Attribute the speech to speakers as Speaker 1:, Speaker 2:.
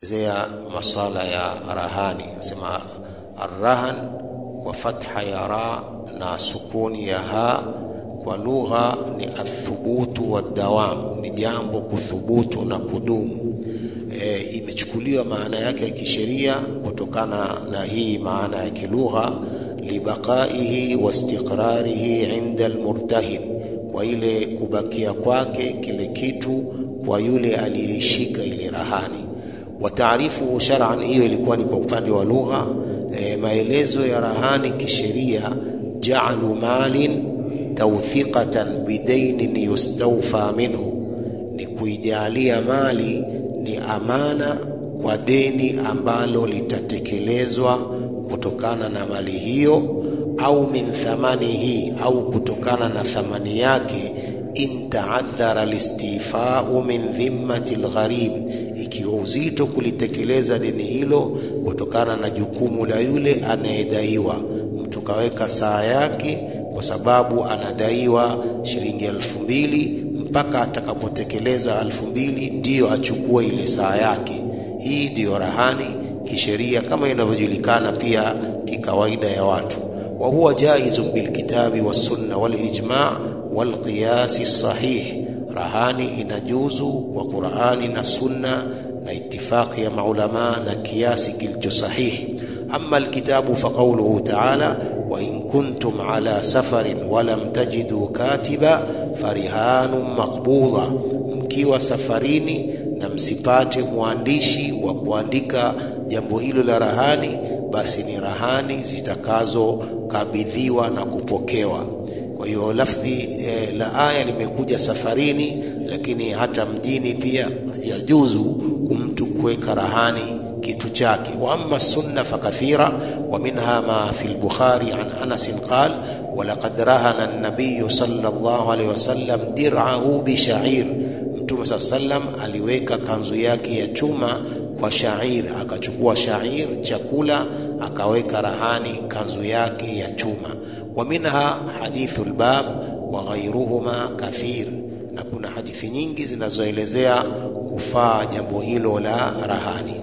Speaker 1: zea masala ya rahani. Sema arrahan kwa fatha ya ra na sukuni ya ha, kwa lugha ni athubutu wadawam, ni jambo kuthubutu na kudumu. E, imechukuliwa maana yake ya kisheria kutokana na hii maana ya kilugha, libaqaihi wastiqrarihi inda almurtahin, kwa ile kubakia kwake kile kitu kwa yule aliyeishika ile rahani. Wa taarifuhu shar'an, hiyo ilikuwa ni kwa upande wa lugha. E, maelezo ya rahani kisheria, ja'alu malin tawthiqatan bidainin yustawfa minhu, ni kuijalia mali ni amana kwa deni ambalo litatekelezwa kutokana na mali hiyo, au min thamanihi, au kutokana na thamani yake, in taadhara listifau min dhimmati lgharib, ikiwa uzito kulitekeleza deni hilo kutokana na jukumu la yule anayedaiwa. Mtu kaweka saa yake kwa sababu anadaiwa shilingi elfu mbili mpaka atakapotekeleza elfu mbili ndiyo achukue ile saa yake. Hii ndiyo rahani kisheria kama inavyojulikana pia kikawaida ya watu. Wa huwa jaizun bilkitabi wassunna walijma walqiyasi sahih, rahani inajuzu kwa Qurani na Sunna na itifaqi ya maulama na kiasi kilicho sahihi. Amma alkitabu faqauluhu taala wa in kuntum ala safarin walam tajidu katiba farihanun maqbudha, mkiwa safarini na msipate mwandishi wa kuandika jambo hilo la rahani, basi ni rahani zitakazokabidhiwa na kupokewa. Kwa hiyo lafdhi eh, la aya limekuja safarini, lakini hata mjini pia yajuzu kumtu kuweka rahani kitu chake. Wa amma sunna fakathira wa minha ma fi al-Bukhari an Anas qala walaqad rahana an-nabiy sallallahu alayhi wasallam dir'ahu bi sha'ir, Mtume saa sallam aliweka kanzu yake ya chuma kwa shair, akachukua shair chakula akaweka rahani kanzu yake ya chuma. Wa minha hadithu al-bab wa ghayruhuma kathir, na kuna hadithi nyingi zinazoelezea kufaa jambo hilo la rahani.